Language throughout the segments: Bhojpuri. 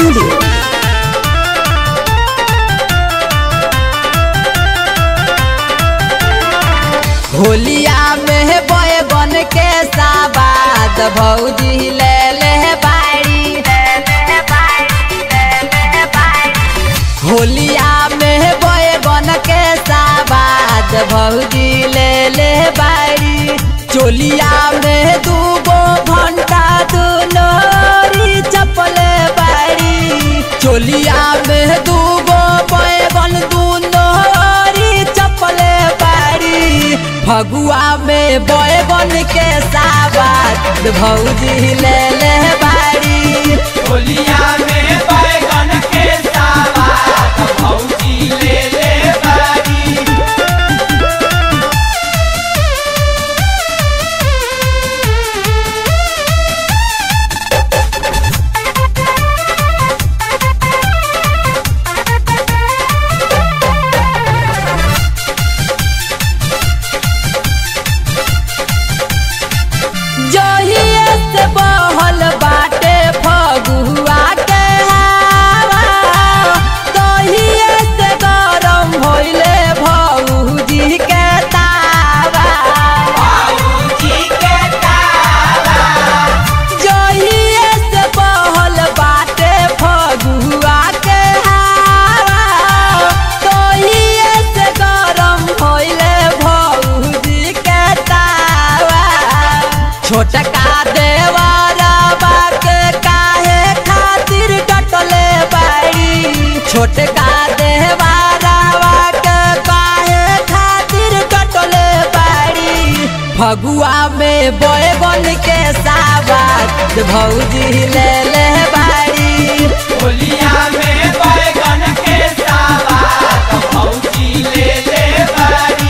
Studio. होलिया में बय बन के साबाद भौजी ले ले बाड़ी होलिया में बय बन के साबाद भौजी ले ले बाड़ी चोलिया में दूगो घंटा दुनोरी चपले बाड़ी चोलिया में दूगो बैगन दुनोरी चपले बाड़ी फगुआ में बैगन के साबाद भौजी ले ले बाड़ी होलिया में बैगन के सावाद भौजी ले ले बारी जहिए से बहल बाटे फगुआ के हवा तहिए से गरम भइले भौजी के तावा बाबूजी के तावा जहिए से बहल बाटे फगुआ के हवा तहिए से गरम भइले भौजी के तावा छोटका देवरबा के काहे खातिर कटले बाड़ी छोटका देवरबा के काहे खातिर कटले बाड़ी फगुआ में बैगन के साबाद भौजी ले ले बाड़ी होलिया में बैगन के सावाद भौजी ले ले बारी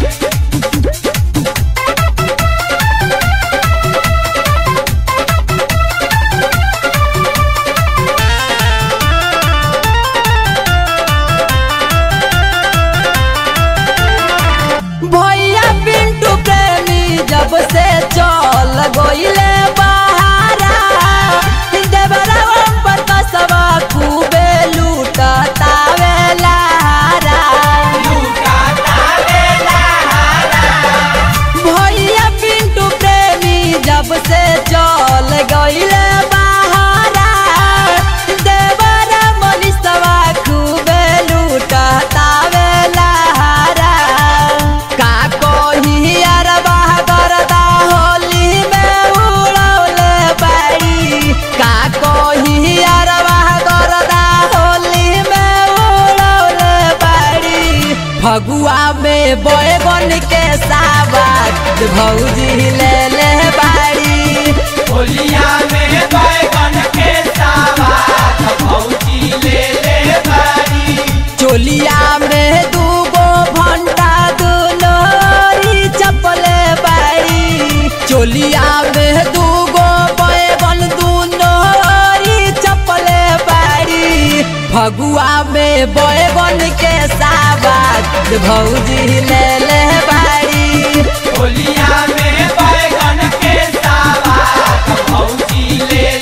भैया पिंटू प्रेमी जब से चल गईले बहारा देवरा पर कसवा खूबे लूटतावे लारा लूटा तावे लहारा भैया पिंटू प्रेमी जब से चल गईले बहारा देवरा मनीषवा खूबे लूटतावे लारा का कही अरबा करदा होली में उड़ौले बाड़ी का कही अरबा करदा होली में उड़ौले बाड़ी फगुआ में बैगन के साबाद भौजी ले ले बाड़ी होलिया में बैगन के सावाद भौजी ले ले बारी चोलिया में दूगो भंटा दुलोरी चपले बाड़ी चोलिया में दूगो बैगन दुलोरी चपले बाड़ी फगुआ में बैगन के साबाद भौजी ले ले बाड़ी होलिया में बैगन के सावाद भौजी ले